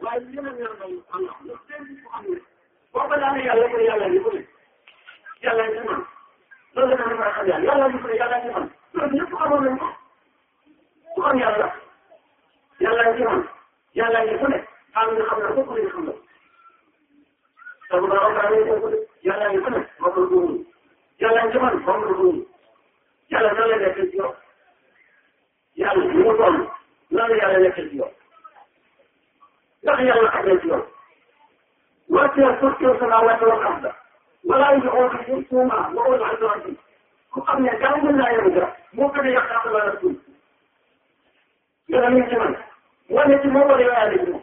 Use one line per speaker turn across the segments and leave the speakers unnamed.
waaye li ma ñaan moom Allah lu seen ko xam ne boo ko daanee yàlla ko yàlla ni ko ne yàlla ni man loolu la ma xam yàlla yàlla ni ko ne yàlla ni man loolu ñëpp xamoon nañ ko ku xam yàlla yàlla ni man yàlla ni ku ne xam nga xam na ko ku ne xam na te bu baax a baax ko yàlla ni ku ne moom la ko yàlla ni man moom la ko yàlla nan la nekk ci yow yàlla ni mu toll nan la yàlla nekk ci yow ndax yàlla xam nañ ci yow wàcceel pour que sama wàcce wala xam la wala yu xool ci suuma waxul ak doon ci ku xam ne gaaw mën naa yëngu dara moo gën a yàq ak wala suuf yàlla mi ngi ci man wane ci moom wala yow yaa ci moom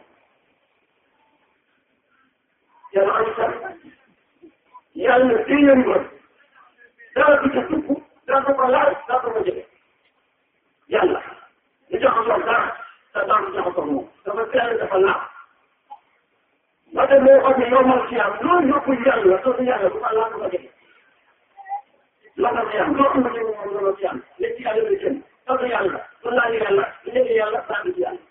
yàlla am sax yàlla fii yëngu ko dara du ca tukk dara du ko laal dara du ko jege yàlla ñu jox ko dara te dara du jox ko moom dafa teel dafa laal ba tey moo xam ne yow man si yàlla loolu yëpp yàlla soo yàlla bu ko laal du ko jege loolu la yàlla loolu la ñu moom loolu si yàlla léegi ci yàlla bi jëm soo yàlla soo laal yàlla léegi yàlla saa ci yàlla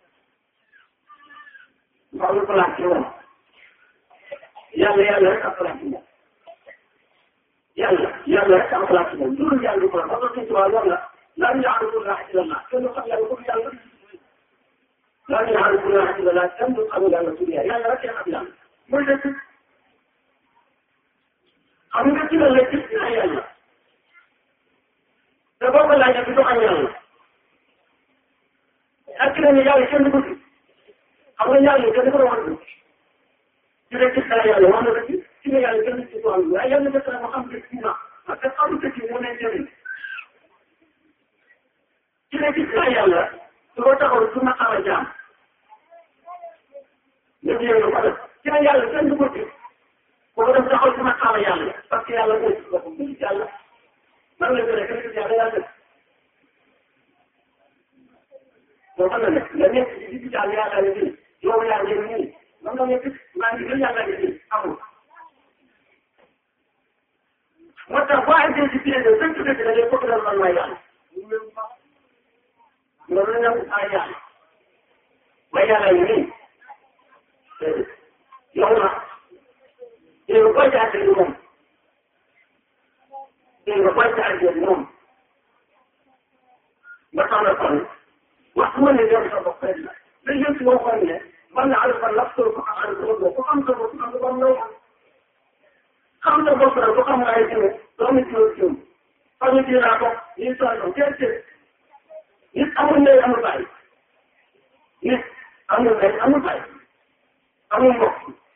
waaw lu ko laaj ci woon yàlla yàlla rek ak place moom yàlla yàlla rek ak place moom loolu yàlla du ko la parce que ci waa yàlla laa ñu yàlla du laa ci la kenn xam yàlla ko yàlla laa ñu yàlla du laa ci la kenn du xam yàlla su yàlla yàlla rek xam yàlla mooy dëgg xam nga ci la la gis na yàlla te boo ko laajee du xam yàlla ak ne yàlla kenn du ko gis xam nga yàlla kenn du ko war a ci la gis naa yàlla wax na dëgg ci la yàlla gën a ci tool bi waaye yàlla def na ma xam dëgg ci na parce que xamu dëgg moo ne njëriñ ci la gis naa yàlla su ko taxaw su ma xaw a jaam nga jéem ko def ci la yàlla kenn du ko gis boo ko def taxaw su ma xaw a yàlla parce que yàlla mooy boppam gis yàlla man la gën a gën a yàlla yàlla def boo xam ne nag nga nekk ci gis yàlla yàlla ne bii yow yaa ngi nii man nga nekk maa ngi gën yàlla ngi nii amul moo tax boo àggee ci pied de dëgg dëgg da ngay bëgg man maay yàlla loolu la ñu ay yàlla may yàlla yi nii yow na yow koy jaajëf moom yow koy jaajëf moom ba tax na kon wax ma ne yow sa bopp rek la dañ leen si waxoon ne man na alfa nafsu ko xam ne ko ko xam sa bopp xam nga lay xam sa bopp rek ko xam nga ay jiw doo nit yoo jiw xam nga jiw naa ko nii soo ñëw teel teel nit amul ndey amul bàyyi nit amul ndey amul bàyyi amul mbokk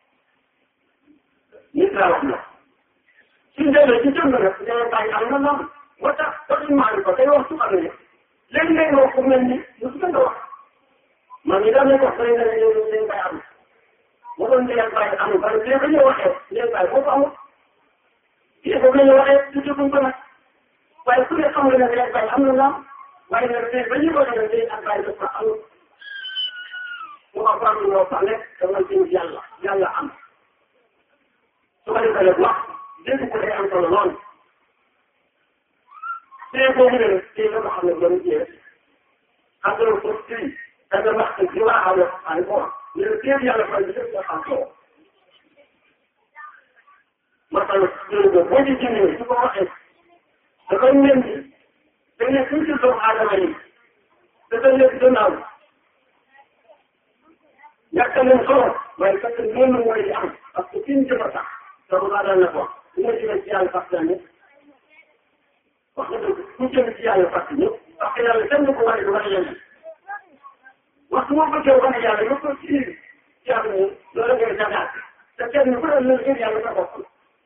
nit laa wax na suñ demee ci jënd nag day bàyyi am na noonu moo tax dañu maan ko day wax su xam ne léegi ngay wax ku mel ni lu su nga wax man mii daal di ko xëy na ne yow léegi bay am bu doon léegi bay amul parce que léegi dañoo waxee léegi bay boobu amul léegi boobu la ñu waxee du déglu ko nag waaye ku ne xam nga ne léegi bay am na naam waaye nag léegi ba ñu ko defee léegi ak bay dafa amul mu ko faram loo fa nekk dama jëm yàlla yàlla am su ko defee nag wax dégg ko day am solo lool léegi boobu ne léegi nga xam ne doon jiyee xam nga ko fii هذا بحث الجماعة على القرآن لكن على فلسفة الحقوق مثلا وجه جميل تبقى واحد تبين بين كل ذو عالمين تبين دماغ يكتمل صوت ويكتمل من ويعم السكين جبتا تبقى على النبوة يجب السياء الفقداني وخذ يجب السياء الفقداني أخيرا لسنك واحد واحد waxtu boo bëggee wane yàlla nga ko ci yàlla moom loolu ngay jagaat te kenn ku ne la gën yàlla sa bopp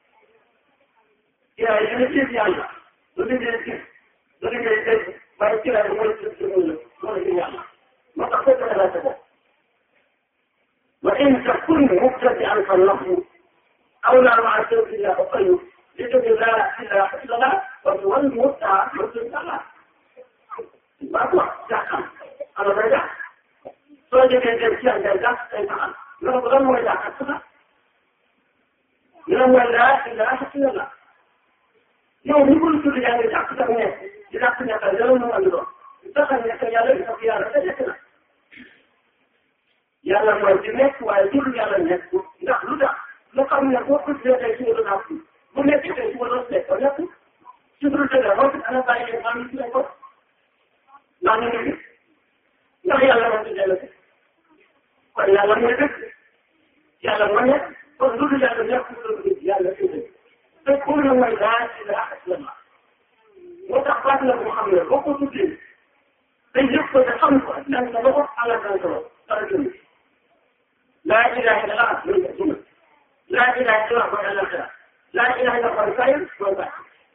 yaa yi ne ci yàlla lu liggéey gis lu liggéey dégg waaye ci la mooy ci ci mun la mooy ci yàlla moo tax ko la sa bopp wa in takun mubtadi'an fa nafsu أولى مع سيف الله وقيم لتقل لا إله إلا الله وتولي متعة مسلم الله ما هو جاكم أنا برجع soo jógee dem ci ak gàncax day taxal nga ne ko lan mooy jàkkaat su sax ñu ne mooy laa ilaaha illallah yow ni ko tudd yaa ngi jàpp sax ne di jàpp nekkal yàlla mu andi doon taxal nekk yàlla di sax yàlla te nekk na yàlla yàlla mooy di nekk waaye jur yàlla nekk ndax lu tax lu xam ne boo ko gisee tey suba dana am bu nekk tey suba dana nekk ba nekk ci biir tey dafa ana bàyyi leen maa ngi ci ko ndax ñu ngi ndax yàlla moo ci dellu kon yàlla mooy dëgg yàlla moo nekk kon lu dul yàlla nekk lu dul yàlla ci dëgg te pour le mooy laa ilaha illallah moo tax baat la boo xam ne boo ko tuddee day yëg ko te xam ko dan sa loxo ala dan sa loxo dara jënd laa ilaha illallah loolu la jënd laa ilaha illallah mooy alaxira laa ilaha illallah mooy sayir mooy baat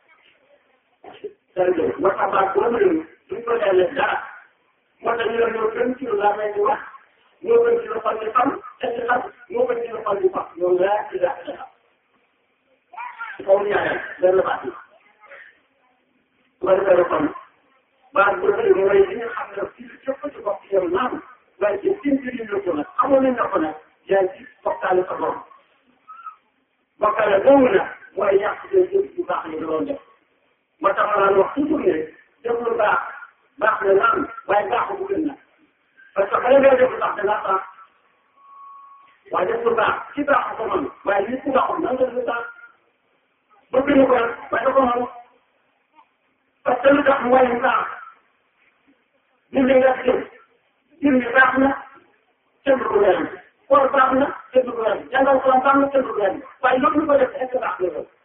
dara jënd moo tax baat boobu la duñ ko dellee dara moo tax ñu ne ñoo gën ci lu laa may di wax ñoo gën ci lu xol di xam te di xam ñoo gën ci lu xol di xam loolu laa ilaha illallah kaw ñaareel benn baat la wala dara kon baat bu rëy mooy li nga xam ne fii képp ci bopp yow naam waaye ci seen biir yi ko nag xamoon nañ na ko nag yaa ngi ci bokkaale sa borom bokkaale boobu nag mooy yàq seen jëf bu baax yi doon def moo tax ma naan wax toujours ne def lu baax baax na naam waaye baaxu bu gën na parce que bala ngay def lu baax dangaa baax waaye def lu baax ci baax ko man waaye nit ku baaxul nan nga lu baax bëgg ñu ko nag waaye da ko man parce que lu tax mooy lu baax ñun dañuy def jëm jëm bi baax na kenn du ko wér koor baax na kenn du ko wér jàngal ko baax na kenn du ko wér waaye loolu ñu ko def est ce que baax na loolu.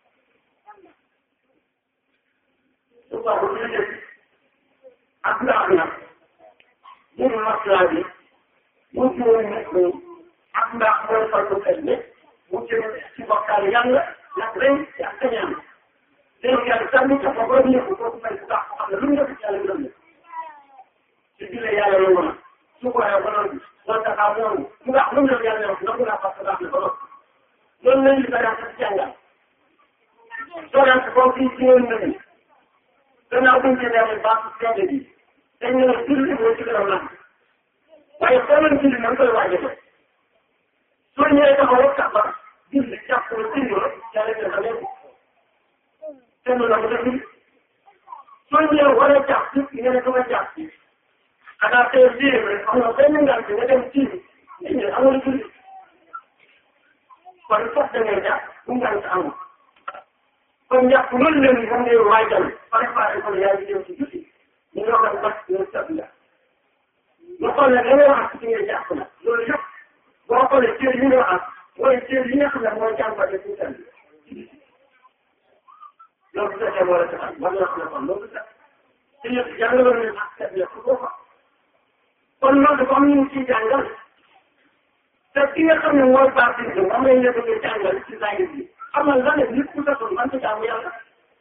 su ko waxee lu jëm ak baax na jëm maslaa bi mu jëm nekk ak mbaax mooy fal ko kenn mu jëm ci bokkaal yàlla nag ren ak kañaan léegi yàlla sànni ca bopp rek ñëpp kooku may bu baax ko xam ne lu mu def yàlla gërëm na ci biir yàlla yomb na su ko waxee ba noonu loolu dafa am noonu mu baax lu mu def yàlla yomb nangu naa parce que baax na ba noppi loolu lañ li daan ci jàngal soo daan ko comme fii ci woon na ni gannaaw buñ ci demee baax seede bi dañ ne la julli moo ci gën a naan waaye soo leen julli na nga koy waajale soo ñëwee taxaw rek tax ba julli jàpp la julli la yàlla dina ko léegi kenn la ko deful soo ñëwee war a jàpp ci nga ne ko ma jàpp ci xanaa tey lii rek xam nga benn ngaan bi nga dem ci nit ñi amul julli kon foog da ngay jàpp bu ngaan sa amul kon jàpp loolu leen moom ngay waajal préparé ko yaa ngi jëm ci julli ñu ngi wax bas ñu sab la ñu xool ne da ngay wax ci nga jàpp la loolu yëpp boo xoolee cër yi nga wax mooy cër yi nga xam ne mooy jàmbate ci seen loolu bu fekkee moo la taxal war na xam ne kon loolu sax te yëpp jàngaloon nañu ak seet la ko ko kon loolu dafa am ñu ciy jàngal te ki nga xam ne mooy baatin bi moom lañ la bëgg jàngal ci zahir bi xamal la ne nit ku satul man ci jaamu yàlla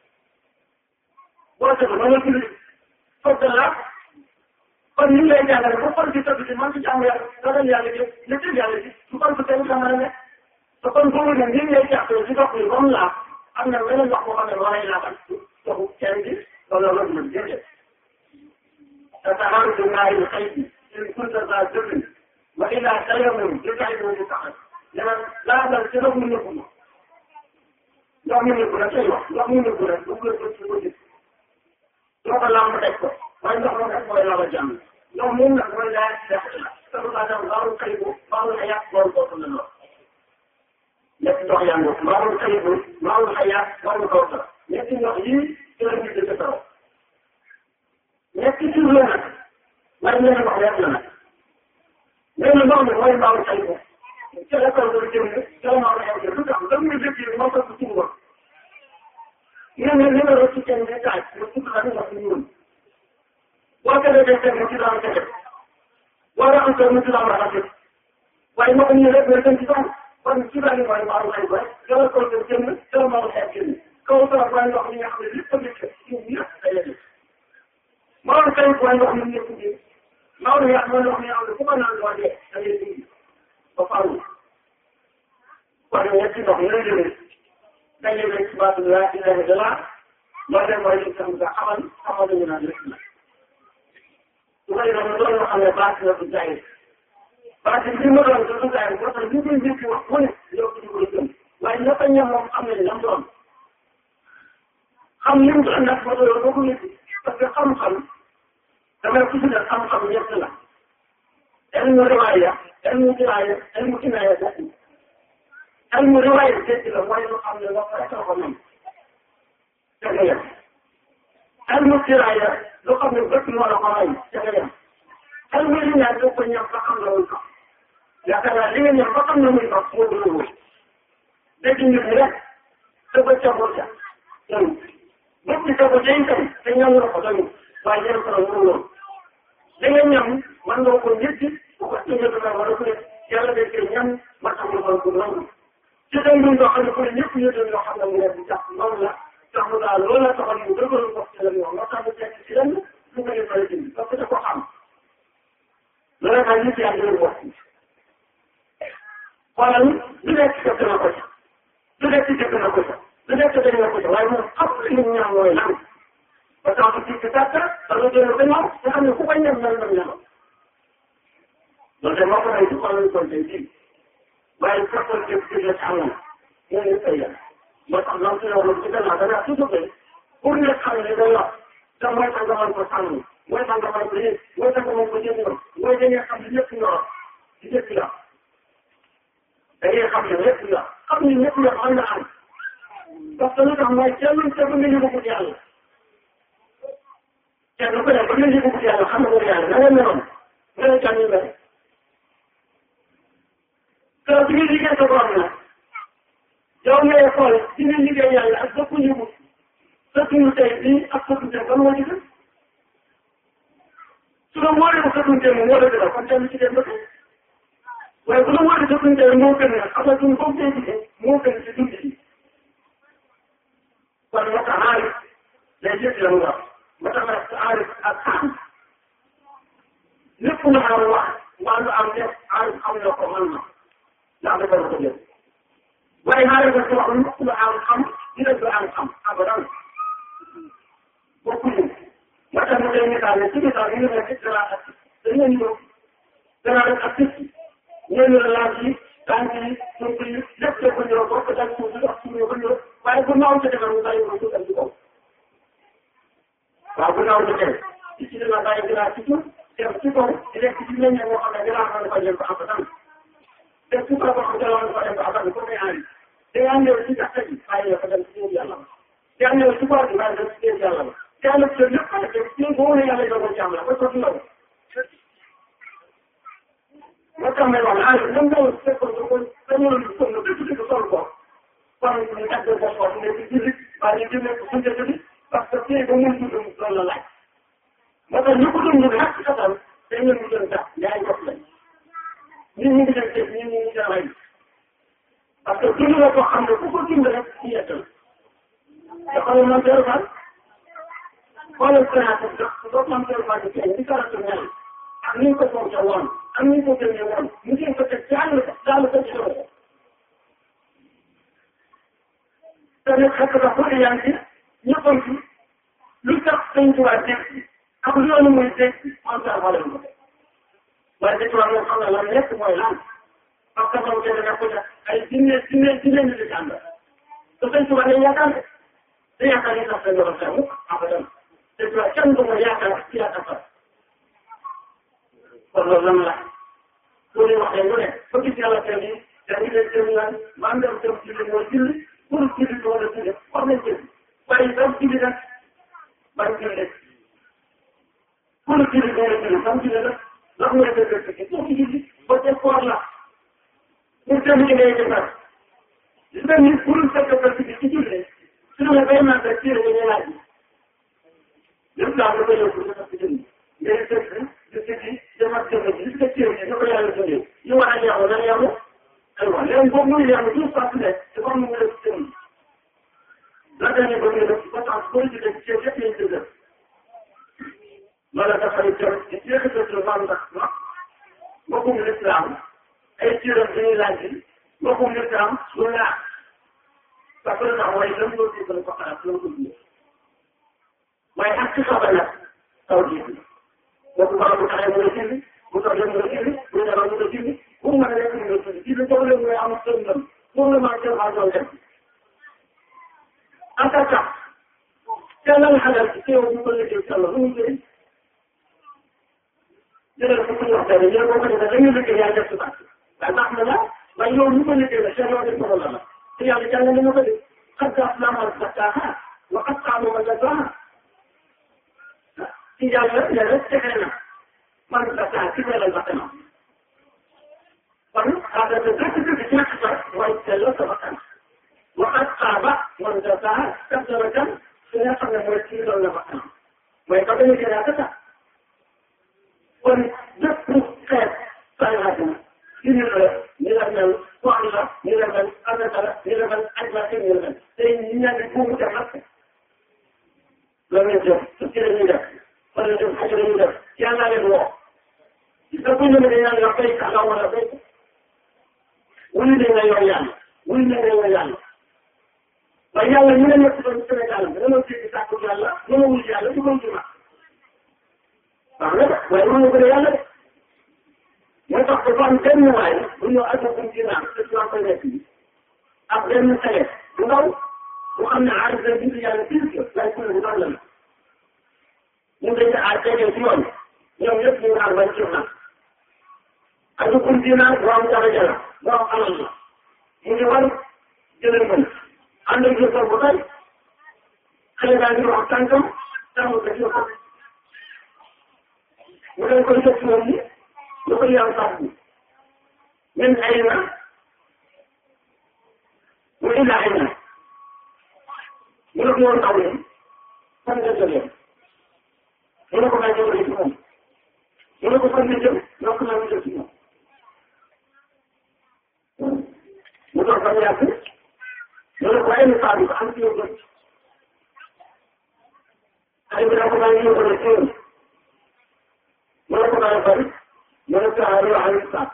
boo satul mën a julli foog la kon ñu ngi lay jàngale ba xol bi tëdd ci man ci jaamu yàlla ragal yàlla ji lépp yàlla ji su kon ko tey nga mën a nekk te kon boobu nag ñu ngi lay jàppale ci dox bi comme laa am na beneen wax boo xam ne moo lay laabal doxu kenn bi wala loolu mën déedéet te taxaw du naayu xëy bi in kunta za jëfin wa ila tayammum di kay mo di taxal dama laabal ci ndox mu nëbbu ma ndox mu nëbbu la tey wax ndox mu nëbbu rek bu ko ci ko gis doo ko lamb teg ko waaye ndox moom rek mooy laabal jàmm ndox moom nag mooy laa def la te lu baax daal baaxul xëy bu baaxul xayaat loolu kooku la lool ñetti ndox yaa ngi baaxul xëy bu baaxul xayaat baaxul kooku la ñetti ndox yii ci la ñu dëgg taw ñetti tur la nag waaye ñeneen ndox rek la nag nee na ndox mi mooy baaxul xëy bu ci la kaw doon jëm ci la maa xew lu tax da nga dëkk yi moo ko ci ngoon nee na li nga rëcc ci kenn di taaj nga tudd la ndox mi ñuul boo ko defee teg mu ci daan tege boo raxas ko mu ci daan raxas waaye moo ko ñu rek nga dem ci daan kon ci daan mooy baaxul xëy ba dara ko doon jëm dara maa xew génn kaw sa mooy ndox mi nga xam ne lépp a nekk ci ñëpp day def maa ngi koy mooy ndox mi ñëpp di maa ngi yàq mooy ndox mi nga xam ne fu ko naan doo dee da ngay dindi ba faaw kon ñetti ndox ñu lay jëlee dañuy nekk ci baatu laa ilaha illallah loolu rek mooy li nga xam ne xamal xamal nañu naan lépp la su ko defee loolu loo xam ne baat la du jaay baat bi ma doon du jaay moo tax ñu koy njëkk wax mu ne yow ci ko gëm waaye ñëpp a ñam moom xam nañ lam doon xam li mu doon nag ba doon ba ko nit parce que xam-xam damay tudd ne xam-xam ñett la ilmu riwaaya ilmu diraaya ilmu inaaya bokk ilmu riwaaya dégg la mooy lu xam ne wax rek la ko nam ca nga yem ilmu diraaya lu xam ne bët moo la ko may ca nga yem ilmu inaaya doo ko ñam ba xam la muy ko yaakaar naa li nga ñam ba xam la muy ko moo gën a wóor dégg nit ñi rek te ba ca ca doyul bët bi sa ko day tam te ñam la ko doyul waaye ñam ko la wóor li nga ñam man nga ko ñetti bu ko tëjee dana wala ko yàlla day koy ñam ma xam ne man ko nangu ci dem bi nga xam ne ko ñëpp ñu doon yoo xam ne mu ne di tax noonu la tax mu daal loolu la taxal mu dëgëral ko ci la ñu wax moo tax mu tekk ci lenn lu ko defal ci parce que da ko xam loolu tax nit yaa ngi wax xoolal lu nekk fekk na ko ca lu nekk fekk na ko ca lu nekk dañ na ko ca waaye moom xam li ñu ñaan mooy lan ba tax mu ci tàkk da nga jël ba ñëw nga xam ne ku ko ñam mel na ñam loolu de moo ko may ci xoolal ko tey jii waaye fekkoon jëf ci la am na ñoo ñu koy yàq moo tax loolu ci loolu ci gannaaw danaa toujours que pour nga xam ne day wax te mooy tax nga mën ko sàmm mooy tax nga mën ko yëg mooy tax nga mën ko jëndoo mooy da ngay xam ne ñëpp ñor ci ñëpp la da ngay xam ne ñëpp la xam ne ñëpp la mën na am parce que lu tax mooy kenn te ba nga yëngu ko yàlla kenn ku ne ba nga yëngu ko yàlla xam nga ko yàlla na nga meloon nga ne kan ñu mel te bi nga liggéey sa borom nag yow ngay xool ci nga liggéey yàlla ak dëkku ñu sa tund tey bii ak sa tund tey ban moo ci gën su la wóoree ko sa tund tey moom moo la gën kon kenn ci dem ba tey waaye bu la wóoree sa tund tey moo gën nag xam nga tund boobu tey gisee moo gën ci dund yi kon moo tax aarif day jëf la mu wax moo tax nag aarif ak xam lépp lu am wax waa lu am def aarif am na ko mën na ndax dafa la ko jël waaye maa ngi leen di wax lépp lu am xam dina du am xam abadan bokkuñu moo tax mu lay misaal ne ci misaal ñu ne ci dara ak dañu ñëw dara rek ak picc ñooñu la laaj yi tànk yi suuf yi lépp da ko ñëw bokk daal suuf si dox suñu ko ñëw waaye bu naaw ci defar mu bàyyi ko suuf ci kaw waaw bu naaw ci tey ci ci dina bàyyi dinaa ci suuf dem ci kaw di lekk ci meññee moo xam ne dinaa xam ne ko jël ko abadan te su ko wax jëloon ko dem ko abadan ko may aani te yaa ñëw ci gàtt gi bàyyi la ko dem ci yàlla ba te yaa ñëw ci koor gi bàyyi dem ci yàlla ba te yaa ñëw ci lépp xale te ci boo ne yàlla doon ci am la ba ko ci law moo tax may wax aani ñoom ñëw fekkoon ko ko dañoo lu ko no dëgg dëgg sol ko kon ñu tàgg ko ko ne ci julli ba ñu jëmee ko sunte bi parce que tey ba mun dund loolu la laaj moo tax ñu ko dund nag ci katam te ñun ñu doon tax yaay gox lañ ñun ñu ngi dem tey ñun ñu ngi dem ay parce que dund la ko xam ne ku ko dund rek ci yettal te xoolal man teeru fan xoolal sénateur bi su ko man teeru fan ci di karatu mel ak ni ñu ko fonke woon ak ni ñu ko gëmee woon mu ngi ko teg ci àll daal ko ci loolu te nag xekk na ko yaa ngi ñëppoon ci lu tax sëñ tubaab dégg ak loolu muy dégg en tant que ko waaye dañu war a xam ne lan nekk mooy lan parce que moom kenn nekk ko ay jinne jinne jinne ñu di ànd te sëñ tubaab dañuy yaakaar ne te yaakaar ne sax dañu war a xew abadan te tubaab kenn du ma yaakaar ci yaakaar fa kon loolu lan la pour ñu waxee lu ne ba gis yàlla tey jii dañuy leen jëm naan maa ngi dem jëm julli mooy julli pour julli doo la julli wax nañ jëm waaye dem julli nag bañ julli pour julli doo la julli bañ julli nag ndax mooy dëgg dëgg pour julli ba ca koor la pour dem ci ngay defar gis nga ni pour fekk fekk bi ci julli su ne bay naan rek ci la ñu laaj lépp daal la koy yóbbu dafa ci jënd ngay dëgg di siggi defar jënd bi gis nga ci yi ko yàlla jëndee ñu war a yeewu na yeewu aywa léegi boobu muy yeewu tout ça ne ci comme mu def jënd la dañuy bëgg a def ba tax boo ci def ci yëpp lañ ci def loolu dafay jëm ci jeexital maam ndax ma mbokkum lislaam ay ciiram bi ñuy laaj bi mbokkum lislaam lu laax parce que tax mooy lam loo déggal ko xalaat loo ko dundee waaye ak ci xabar nag taw ji bi boobu bara bu taxee mu nga julli bu toogee mu nga julli bu ñëwee mu nga julli bu mu mën a nekk mu nga julli julli boobu leen mooy am sën ndam pour le moment jël doon dem en tant que te lan xalal ci teew bu ko liggéey ci Allah lu mu jëriñ jëlal ko suñu wax dëgg yéen boo ko defee dañuy liggéey yàlla def si baax waaye baax na la waaye yow ñu ko liggéey la seen yoon def ko la la te yàlla jàng na ma ko de xat gaa naa ma zakkaaha wa xat xaamu ma zakkaaha ci yàlla ne rek texe na man zakkaa ci melal bakkan kon xaaral de dëgg dëgg ñàkk sa mooy sellal sa bakkan wa xat xaaba man zakkaaha kat dara kan su nga xam ne mooy ci loolu la bakkan mooy ka bañ a gën a tax kon bépp xeet sànqaat na ci ñu la ñu la mel wax la ñu la mel asaka la ñu la mel aj la ñu la mel tey ñu ñaan di buumu def nag loolu lañ def su ci la ñuy def wala def xaj la ñuy def yàlla leen woo gis nga buñ la ñaan nga béy ka wala béy wuyu nañ la yow yàlla wuyu nañ la yow yàlla waaye yàlla ñu ne nekk doon Sénégal bi dama jéggi sàkku yàlla dama wuyu yàlla du ko juma waaw nag waaye mën nga gën a yàlla de moo tax dafa am benn waay bu ñëw ak buñ ci naan te ci koy nekk bi ak benn télé bu ndaw bu xam ne aarif la bind yàlla pire que lay kuréel bu ndaw la la ñun dañ ne aar tegee ci yoon ñoom ñëpp ñu naan bañ ci naan ak buñ ci naan borom daraja la borom alal la mu ngi war jëlee mën ànd ak jëkkër bu tey xale baa ngi wax tànkam tàmm ko ci ko mu leen koy def moom ni lu ko yàlla sax bi min ay na mu illa ay na mu ne ko yoon taw leen fan nga jógee mu ne ko may jógee ci moom mu ne ko fan nga jëm nokk na mu jëm ci moom mu doon fa yàgg mu ne ko ay na saa bi ko am ci yow jëm ay bi daa ko bàyyi yow ko ci yow mu ne ko bàyyi bari mu ne ko aari wa aari saa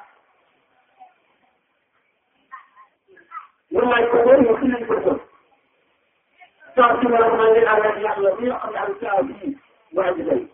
mu laaj ko woon mu xilil ko woon saa si mu ne ko maa ngi ànd ak yàlla bi nga xam ne am saa bii waa ji day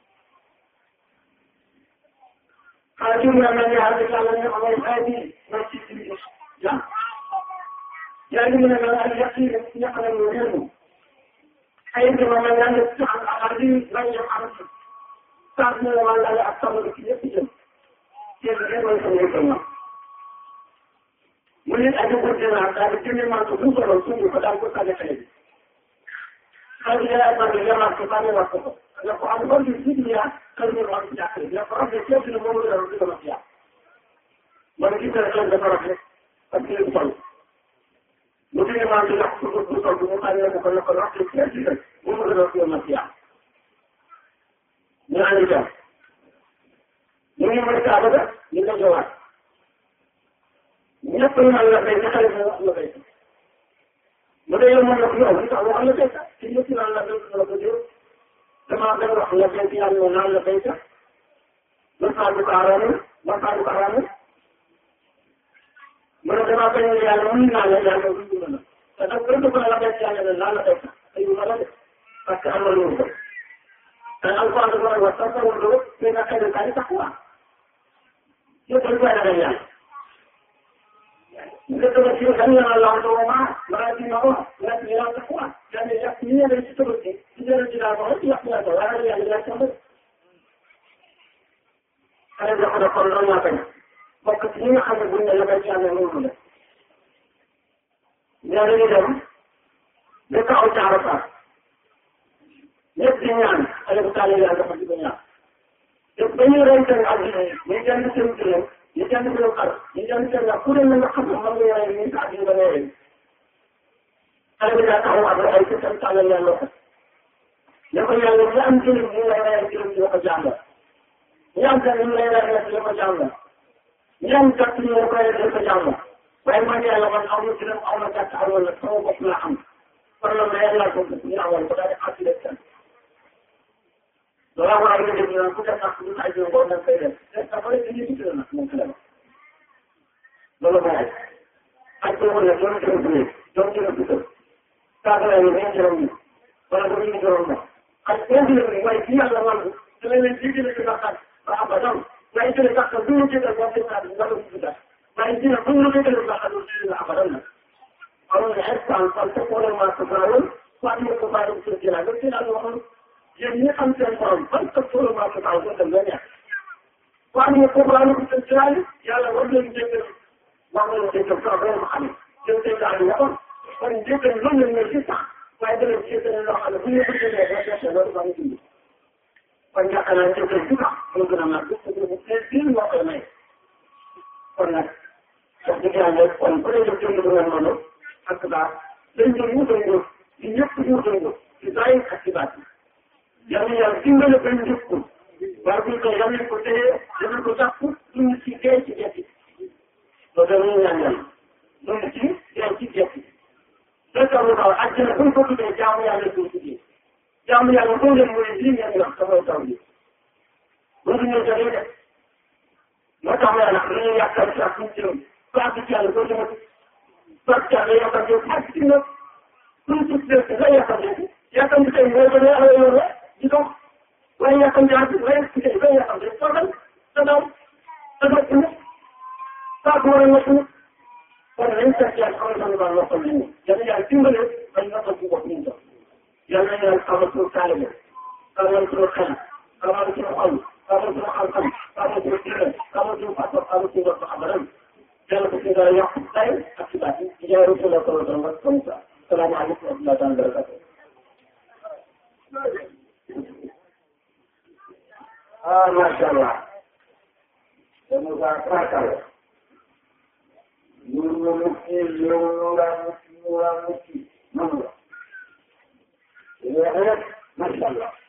xaa ci mu ne maa ngi ànd ak yàlla ne amay xaa bi ma ci ci ja yaa ngi mu ne maa ngi yàq yi ñaq na mu réew ay bi ma maa ngi ci am ak li bañ a am saa si ne maa ngi ak sama ci yëpp jëm yéen ngeen mën ko ñëw ko ñoom mu ne aju ko dina daal di jëndee maa ko bu solo suñu ko daal ko sànni xale bi xale bi yaa ma ne yamaa ko sànni wax ko ne ko am bon bi ci ya kër ñu wax ci jàkkale ne ko rabbi ci dina moom la di ko wax ya man ci kër kan dafa rafet ak ci sol mu dina maa ko wax ko bu sol bu ma ne ko ne ko wax ci ci bu mu la wax ma ya ñu andi jam ñu ngi mën kaa bëgg ñu ko jowaat ñëpp ñu naan la béy nga xale bi wax la béy bu dee yow mën na ko yow li tax wax la béy sax ci ñëpp naan la béy la ko jël damaa dem wax la béy yàlla ñoo naan la béy sax man faa du ko araamul man faa du ko araamul mu ne damaa bañ ne yàlla mën naa la yàlla du la te nag gën ko la béy yàlla ne naan la béy sax te yu ma la def parce que am na lu ko te alquran dafa wax sax sa wàllu mais nga xëy na kaay tax waa yëpp dañ koy ragal yàlla Betul betul kami yang Allah doa, berarti nama, berarti yang takwa. Dan yang ini ada di situ betul. Tidak tidak tahu, tidak tidak tahu. Ada yang tidak tahu. Ada yang ada korban apa ni? Maka ini ada benda yang baca yang mula. Jadi ni dah, mereka ucap apa? Nyetian, ada berkali yang ada pergi banyak. Jadi orang yang ada ni, mereka ni sendiri. ñu jàng ko xar ñu jàng ko nga ku ne na nga xam ne xam nga yore ni sa ñu ba yore xale bi daa taxaw ak ay ci tam tàllal yàlla ko ne ko yàlla ñu am jëriñ ñu lay reyal jëriñ ñu ko jàngal ñu am jëriñ ñu lay reyal ñu ko jàngal ñu am gàtt ñu la ko reyal ko jàngal waaye man yàlla man aw ma jëriñ aw ma gàtt aw ma sama bopp laa am kon la ma yàlla ko ñu awal ko daal di xàtti def kenn loolu war a yëngu ñu naan ku def nag ñu ay jiw boobu nag koy def te dafa lay dañuy gis nag moom ci la loolu mooy ak boobu nag doon jëloon bu nekk doon jëloon bu tëb saako yi dañuy jëloon ñu wala bu ñu jëloon ma ak boo jëloon ni waaye ci yàlla man da leen leen ci jëlee ci bàkkaat ba abadan waaye jëlee bàkkaat du ñu jëlee boo jëlee bàkkaat nga doon ci bàkkaat waaye dina bu ñu jëlee bàkkaat du jëlee abadan nag alors que instant fan te ko ma ko baawoon waa ñu ko baawoon ci jëlaat ba ci la waxoon yéen ñi xam seen borom ban ko solo maa ko taw ko dem la neex waaye ñu ko baal ko seen jiraay yàlla war leen jéggal wax nga leen jéggal sax doo ko xam jëm tey daal ñu kon kon jéggal loolu lañ ne ci sax waaye dana jéggal loo xam ne bu ñu ko jëlee ba def loolu ba ñu dund kon yaakaar naa jéggal bu baax moo gën a màgg parce que bu fekkee biir moo koy may kon nag wax dëgg yàlla kon bu dee def jënd bu mel noonu ak baax dañ doon wutandoo ci ñëpp wutandoo ci saa yi ak ci baat yi yàlla yàlla dimbale ba ñu njëkk ko waaye buñ ko yàlla ko téye dana ko jàpp duñu ci dee ci gerte loolu dañuy ñaan yàlla duñu ci dee ci gerte loolu tax mu taw àjjana buñ ko tuddee jaamu yàlla ko tuddee jaamu yàlla boo leen mooy lii ngeen wax sa mooy taw bi loolu ñoo jëlee de moo tax ma nag dañuy yàqal si ak suñu jëm baax ci yàlla doo demati baax ci yàlla yàqal yow baax ci nag suñu suuf si nga yàqal yow yàqal tey mooy ba nga xamee yoon la di dox waaye yàqal jaar bi waaye ci tey nga yàqal rek soo dem sa daw sa dox ci nag saa ko war a nekk nag kon nañ seet yàlla xamal sama baax noppal nañu yàlla yàlla dimbale bañ noppal ci bopp ñu dox yàlla yàlla xamal suñu taalibe xamal suñu xel xamal suñu xol xamal suñu xam-xam xamal suñu diine xamal suñu pas-pas xamal suñu bopp xam-xam yàlla ko suñu dara yàq tay ak ci baat yi ci jaay rasulullah sallallahu alayhi wa sallam comme ça salaamaaleykum wa rahmatullahi taala barakatuh ah macha allah dama saa kàttal ñu ñu mucci ñu nga mucci ñu nga mucci noonu la rek macha allah